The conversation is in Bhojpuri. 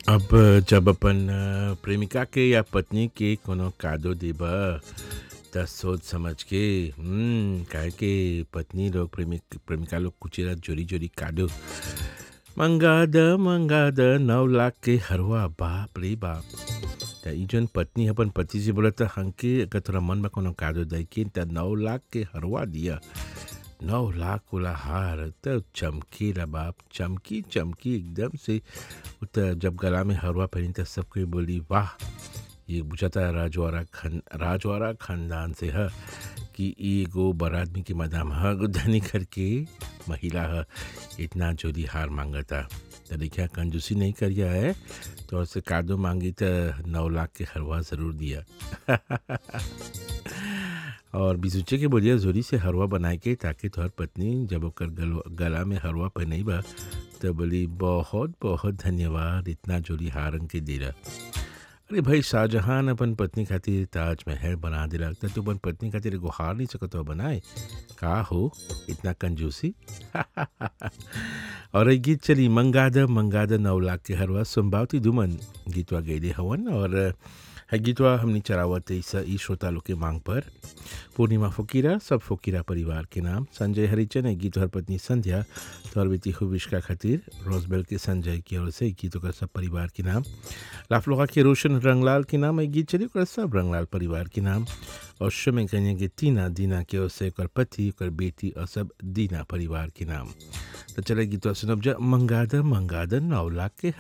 अब जब अपन अ, प्रेमिका के या पत्नी के कोनो कादो देबा त सोच समझ के हम्म, काहे के पत्नी लोग प्रेमिक प्रेमिका लोग कुचेरा जोरी जोरी कादो मंगा द मंगा द नौ लाख के हरवा बाप रे बाप त ई जन पत्नी अपन पति से बोला त हमके अगर तोरा मन में कोनो कादो दे के त नौ लाख के हरवा दिया नौ लाख वाला हार त चमकीला बाप चमकी चमकी एकदम से उ त जब गला में हरवा पहनी त सब कोई बोली वाह ये बुझाता राजवाड़ा खन राजवाड़ा खानदान से है कि ई एगो बड़ा आदमी के मदाम ह एगो धनी करके महिला है इतना जोरी हार मांगता त देखिया कंजूसी नहीं करिया है तो से कादो मांगी त नौ लाख के हरवा ज़रूर दिया और बिजुचे के बोलिया जोरी से हरवा बनाए के ताकि तोहर पत्नी जब ओकर गल, गला में हरवा पहनई बा तो बोली बहुत बहुत धन्यवाद इतना जोरी हारन के दिला अरे भाई शाहजहां अपन पत्नी खातिर ताजमहल बना दिला त तू अपन पत्नी खातिर एगो हार नहीं सकत हो बनाए का हो इतना कंजूसी और ये गीत चली मंगाद मंगाद नौ लाख के हरवा संभावती दुमन गीतवा गैले हवन और है गीतवा हमने चरावत इस ई श्रोता लोग के मांग पर पूर्णिमा फकीरा सब फकीरा परिवार के नाम संजय हरिचन है गीत हर पत्नी संध्या तौर बेटी खुबिश्का खातिर रोजबेल के संजय की ओर से गीतों का सब परिवार के नाम लाफलोहा के रोशन रंगलाल के नाम एक गीत चली ओकर सब रंगलाल परिवार के नाम और शमे कन्या के तीना दीना के ओर से ओकर पति ओकर बेटी और सब दीना परिवार के नाम तो चले गीतवा सुनब जा मंगाद मंगाद नौ लाख के